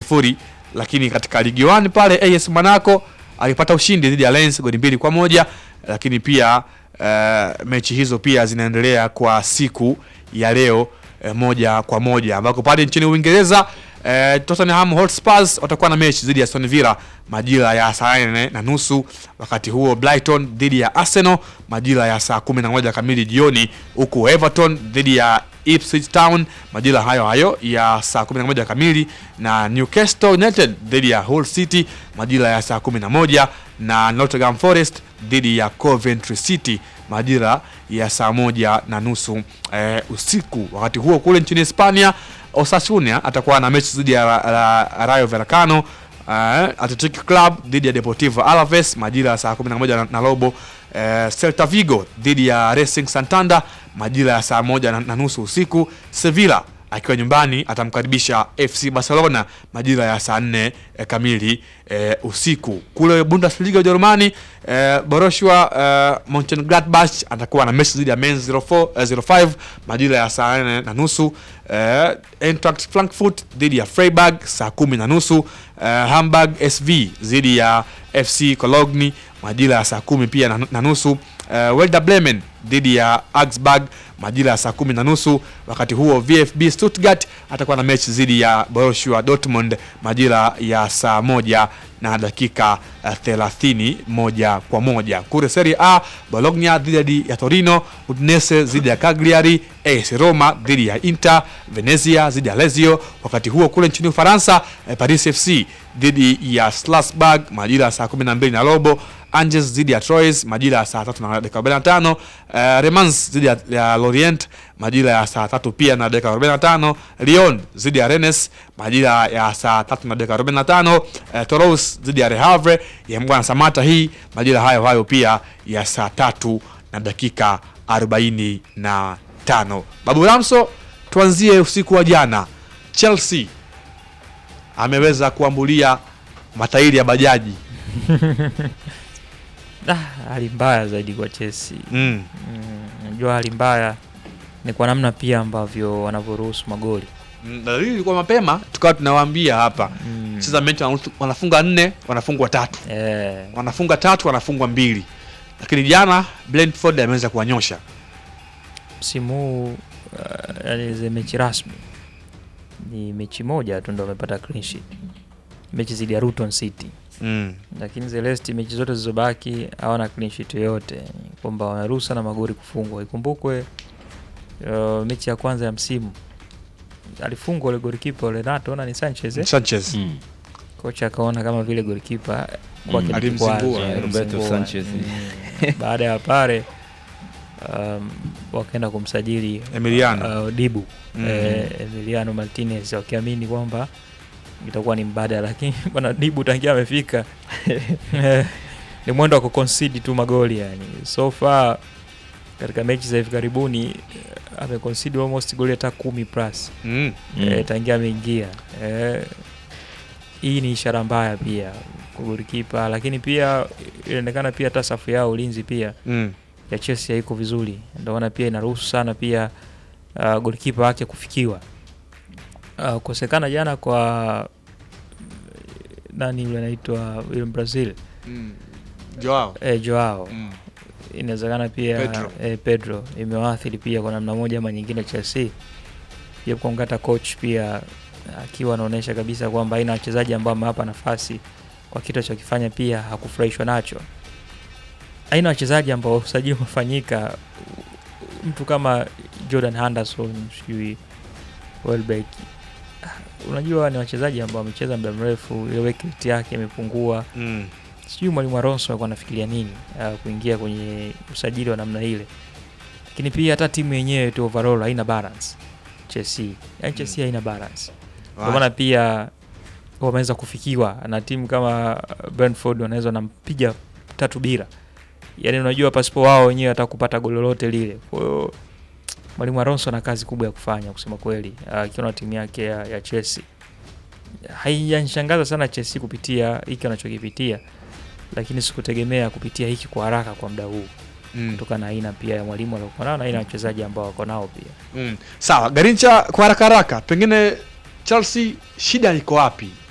sifuri, lakini katika ligi 1 pale AS Monaco alipata ushindi dhidi ya Lens goli mbili kwa moja, lakini pia eh, mechi hizo pia zinaendelea kwa siku ya leo eh, moja kwa moja ambako pale nchini Uingereza eh, Tottenham Hotspurs watakuwa na mechi dhidi ya Aston Villa majira ya saa nne na nusu. Wakati huo Brighton dhidi ya Arsenal majira ya saa kumi na moja kamili jioni, huku Everton dhidi ya Ipswich Town majira hayo hayo ya saa 11 kamili, na Newcastle United dhidi ya Hull City majira ya saa 11 na Nottingham Forest dhidi ya Coventry City majira ya saa moja na nusu eh, usiku. Wakati huo kule nchini Hispania Osasuna atakuwa na mechi dhidi ya Ra- Ra- Rayo Vallecano. Uh, Athletic Club dhidi ya Deportivo Alaves majira ya saa 11 na, na robo. Uh, Celta Vigo dhidi ya Racing Santander majira ya saa moja na, na nusu usiku. Sevilla akiwa nyumbani atamkaribisha FC Barcelona majira ya saa nne eh, kamili eh, usiku. Kule Bundesliga Ujerumani eh, Borussia eh, Mönchengladbach atakuwa na mechi dhidi ya Mainz 04 eh, 05 majira ya saa nne na nusu. Eh, Eintracht Frankfurt dhidi ya Freiburg saa kumi na nusu. Eh, Hamburg SV dhidi ya FC Cologne majira ya saa kumi pia na, na nusu. Uh, Werder Bremen dhidi ya Augsburg majira ya saa kumi na nusu. Wakati huo VfB Stuttgart atakuwa na mechi dhidi ya Borussia Dortmund majira ya saa moja na dakika uh, thelathini moja kwa moja. Kule Serie A Bologna dhidi ya Torino, Udinese dhidi ya Cagliari, AS Roma dhidi ya Inter, Venezia dhidi ya Lazio. Wakati huo kule nchini Ufaransa eh, Paris FC dhidi ya Strasbourg majira ya saa 12 na robo. Angers dhidi ya Troyes majira ya saa tatu na dakika 45. Uh, Remans dhidi ya, ya Lorient majira ya saa tatu pia na dakika 45. Lyon dhidi ya Rennes majira ya saa tatu na dakika 45. Uh, Toulouse dhidi ya Le Havre ya Mbwana Samata hii majira hayo hayo pia ya saa tatu na dakika 45. Babu Ramso, tuanzie usiku wa jana. Chelsea ameweza kuambulia matairi ya bajaji Ah, hali mbaya zaidi kwa Chelsea. mm. Mm, Najua hali mbaya ni kwa namna pia ambavyo wanavyoruhusu magoli. Mm, dalili ilikuwa mapema tukawa tunawaambia hapa Mm. cheza mechi wanaruhusu- wanafunga nne wanafungwa tatu Eh, wanafunga tatu wanafungwa mbili lakini jana Brentford ameweza kuwanyosha msimu huu uh, yani ze mechi rasmi ni mechi moja tu ndo wamepata clean sheet. Mechi zidi ya Luton City. mm. Lakini Celeste mechi zote zilizobaki hawana clean sheet yoyote, kwamba wanaruhusa na magoli kufungwa. Ikumbukwe uh, mechi ya kwanza ya msimu alifungwa ule golikipa ule Renato na ni Sanchez eh? Sanchez Mm. kocha akaona kama vile golikipa Mm. kwake ni Alimzingua, kikwazo, eh, Roberto alimzingua. Sanchez. Mm. baada ya pale um, wakaenda kumsajili Emiliano. uh, Dibu Mm. eh, Emiliano Martinez wakiamini kwamba itakuwa ni mbadala, lakini bwana Dibu tangia amefika eh, ni mwendo wa kuconcede tu magoli yani. So far katika mechi za hivi karibuni eh, ameconcede almost goli hata kumi plus mm. Mm. eh, tangia ameingia eh, hii ni ishara mbaya pia kwa golikipa, lakini pia inaonekana pia hata safu yao ulinzi pia mm. ya Chelsea haiko vizuri, ndio maana pia inaruhusu sana pia uh, golikipa wake kufikiwa. Uh, kukosekana jana kwa nani yule anaitwa yule Brazil mm. Joao eh, Joao mm. inawezekana pia Pedro. Eh, Pedro imewaathiri pia kwa namna moja ama nyingine Chelsea, japo kwamba hata coach pia akiwa anaonyesha kabisa kwamba aina wachezaji ambao amewapa nafasi kwa kitu alichokifanya pia hakufurahishwa nacho. Aina wachezaji ambao usajili umefanyika, mtu kama Jordan Henderson, sijui Welbeck, unajua ni wachezaji ambao wamecheza muda mrefu, ile work rate yake imepungua mm. sijui mwalimu Alonso alikuwa anafikiria nini uh, kuingia kwenye usajili wa namna ile, lakini pia hata timu yenyewe tu overall haina balance Chelsea, yani Chelsea haina balance, ndio maana pia wameweza kufikiwa na timu kama Brentford, wanaweza wanampiga tatu bila, yani unajua pasipo wao wenyewe hata kupata goli lolote lile. Kwa hiyo mwalimu Alonso ana kazi kubwa ya kufanya kusema kweli, akiwa na timu yake ya, ya Chelsea. Haijanishangaza sana Chelsea kupitia hiki wanachokipitia lakini sikutegemea kupitia hiki kwa haraka kwa muda huu mm. kutokana na aina pia ya mwalimu aliokuwa nao na aina ya wachezaji ambao wako nao pia. mm. sawa Garincha kwa haraka haraka pengine Chelsea shida iko wapi